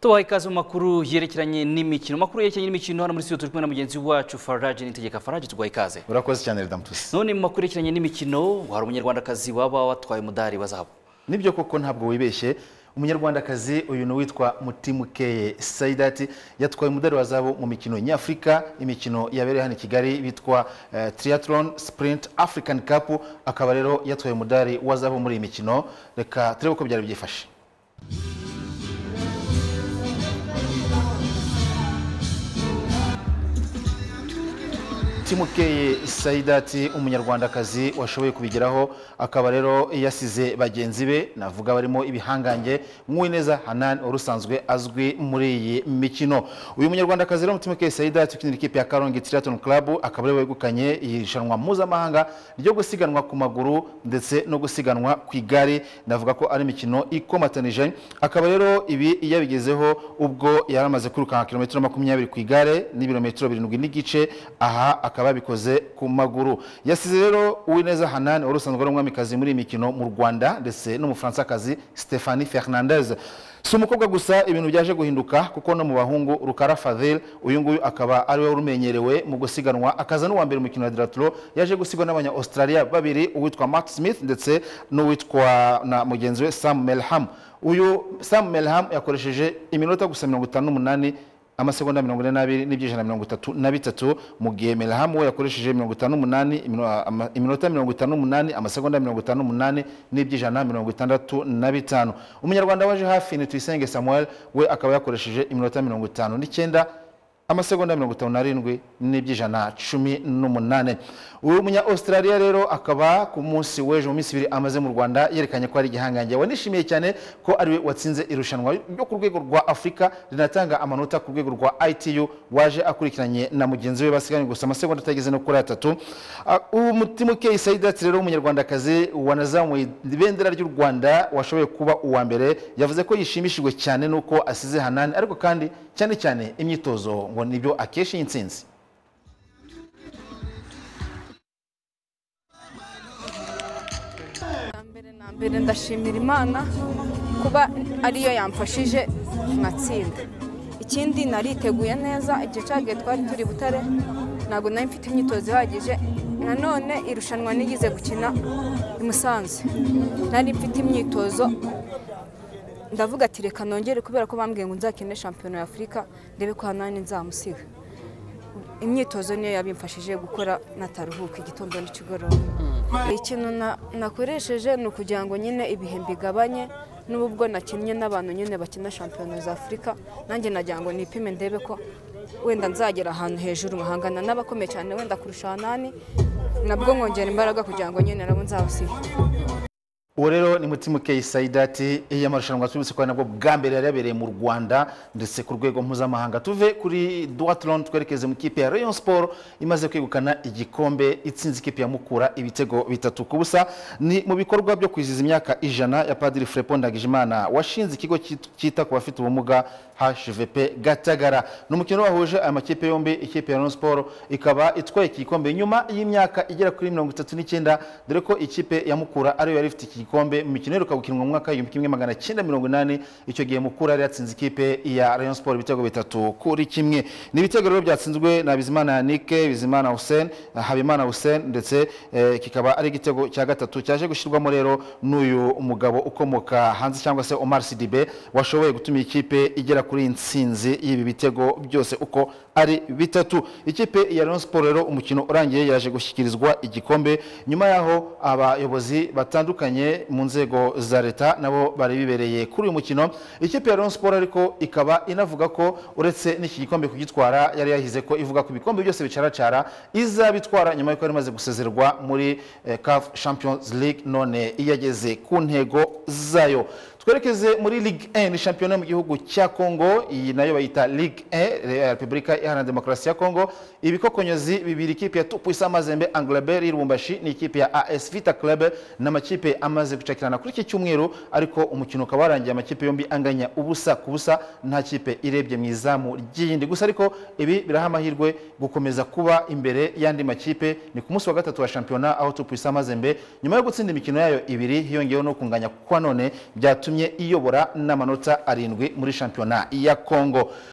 tubaha ikaze mu makuru yerekeranye n'imikino amakuru yerekeranye n'imikino hano muri studio turi kumwe na mugenzi wacu faraje nitegeka faraje tuguha ikaze urakoze cyane redamutusi none mu makuru yerekeranye n'imikino wari umunyarwandakazi waba watwaye umudari wa zahabu nibyo koko ntabwo wibeshye umunyarwandakazi uyu ni uwitwa mutimukeye sayidati yatwaye umudari wa zahabu mu mikino nyafurika imikino yabereye hano i kigali bitwa eh, triathlon sprint african cup akaba rero yatwaye umudari wa zahabu muri iyi mikino reka turebe uko byari byifashe timukeye sayidati umunyarwandakazi washoboye kubigeraho akaba rero yasize bagenzi be navuga barimo ibihangange nk'uwineza hanani wari usanzwe azwi muri iyi mikino uyu munyarwandakazi rero timukeye sayidati ukinira ikipe ya karongi triathlon club akaba ariwe wegukanye iri rushanwa mpuzamahanga ryo gusiganwa ku maguru ndetse no gusiganwa ku igare navuga ko ari imikino ikomatanije akaba rero ibi yabigezeho ubwo yari amaze kwirukanka kilometero makumyabiri ku igare n'ibirometero birindwi n'igice aha akaba yabikoze ku maguru yasize rero uwineza hanani wari usanzwe ari umwamikazi muri iyi mikino mu rwanda ndetse n'umufaransakazi stephanie fernandez si umukobwa gusa ibintu byaje guhinduka kuko no mu bahungu rukara fadhil uyu nguyu akaba ariwe wari umenyerewe mu gusiganwa akaza n'uwa mbere mu mikino ya diraturo yaje gusigwa n'abanya australia babiri uwitwa matt smith ndetse n'uwitwa na mugenzi we sam melham uyu sam melham yakoresheje iminota gusa mirongo itanu n'umunani amasegonda mirongo ine n'abiri n'ibyijana mirongo itatu na bitatu mu gihe melham we yakoresheje mirongo itanu n'umunani imino- ama- iminota mirongo itanu n'umunani amasegonda mirongo itanu n'umunani n'ibyijana mirongo itandatu na bitanu umunyarwanda waje hafi ni tuyisenge samuel we akaba yakoresheje iminota mirongo itanu n'icyenda amasegonda mirongo itanu n'arindwi n'ibyijana cumi n'umunane uyu munya australia rero akaba ku munsi w'ejo mu minsi ibiri amaze mu rwanda yerekanye ko ari igihangange wanishimiye cyane ko ariwe watsinze irushanwa ryo ku rwego rwa afurika rinatanga amanota ku rwego rwa itu waje akurikiranye na mugenzi we basiganye gusa amasegonda atageze no kuri atatu Ah, uwo mutimukeye sayidati rero w'umunyarwandakazi wanazamuye ibendera ry'u rwanda washoboye kuba uwa mbere yavuze ko yishimishijwe cyane n'uko asize hanani ariko kandi cyane cyane imyitozo ngo nibyo akesha iyi nsinzi na mbere na mbere ndashimira imana kuba ariyo yamfashije nkatsinda ikindi nariteguye neza igihe cyagiye twari turi butare ntabwo nari mfite imyitozo ihagije nanone irushanwa nigeze gukina i musanze nari mfite imyitozo ndavuga ati reka nongere kubera ko bambwiye ngo nzakine shampiyona ya afurika ndebe ko hanani nzamusiga imyitozo niyo yabimfashije gukora nataruhuka igitondo n'ikigoroba ikintu na- nakoresheje ni ukugira ngo nyine ibihe mbigabanye n'ubu ubwo nakinnye n'abantu nyine bakina shampiyona za afurika nanjye nagira ngo nipime ndebe ko wenda nzagera ahantu hejuru nkahangana n'abakomeye cyane wenda kurusha hanani nabwo nkongera imbaraga kugira ngo nyine nabo nzabasige uwo rero ni mutimukeye sayidati iyo amarushanwa twibutse ko ari nabwo bwa mbere yari yabereye mu rwanda ndetse ku rwego mpuzamahanga tuve kuri duwatlon twerekeze mu ikipe ya rayon sport imaze kwegukana igikombe itsinze ikipe ya mukura ibitego bitatu ku busa ni mu bikorwa byo kwizihiza imyaka ijana ya padiri frepo ndagijimana washinze ikigo cyit- cyita ku bafite ubumuga hvp gatagara ni umukino wahuje aya makipe yombi ikipe ya rayon sport ikaba itwaye iki gikombe nyuma y'imyaka igera kuri mirongo itatu n'icyenda dore ko ikipe ya mukura ariyo yari ifite iki gikombe mu mikino iheruka gukinwa mu mwaka w'igihumbi kimwe magana cyenda mirongo inani icyo gihe mukura yari yatsinze ikipe ya rayon sport ibitego bitatu kuri kimwe ni ibitego rero byatsinzwe na bizimana yanike bizimana hussein habimana hussein ndetse eh, kikaba ari igitego cya gatatu cyaje gushyirwamo rero n'uyu mugabo ukomoka hanze cyangwa se omar sidibe washoboye gutuma ikipe igera kuri iyi nsinzi y'ibi bitego byose uko ari bitatu ikipe ya rayon sport rero umukino urangiye yaje gushyikirizwa igikombe nyuma yaho abayobozi batandukanye mu nzego za leta nabo bari bibereye kuri uyu mukino ikipe ya rayon sport ariko ikaba inavuga ko uretse n'iki gikombe kugitwara yari yahize ko ivuga ko ibikombe byose bicaracara izabitwara nyuma y'uko yari imaze gusezererwa muri eh, caf champions league none iyageze ku ntego zayo twerekeze muri ligue 1 shampiyona yo mu gihugu cya congo iyi nayo bayita ligue 1 ya repubulika iharanira demokarasi ya congo ibikokonyozi bibiri ikipe ya tupuisa mazembe anglebert y'irubumbashi n'ikipe ya as vita club n'amakipe amaze gucakirana kuri iki cyumweru ariko umukino ukaba warangiye amakipe yombi anganya ubusa ku busa nta kipe irebye mu izamu ry'iyindi gusa ariko ibi biraha amahirwe gukomeza kuba imbere y'andi makipe ni ku munsi wa gatatu wa shampiyona aho tupuisa mazembe nyuma yo gutsinda imikino yayo ibiri hiyongeyeho no kunganya kwa none byatumye byatumye iyobora n'amanota arindwi muri shampiyona ya kongo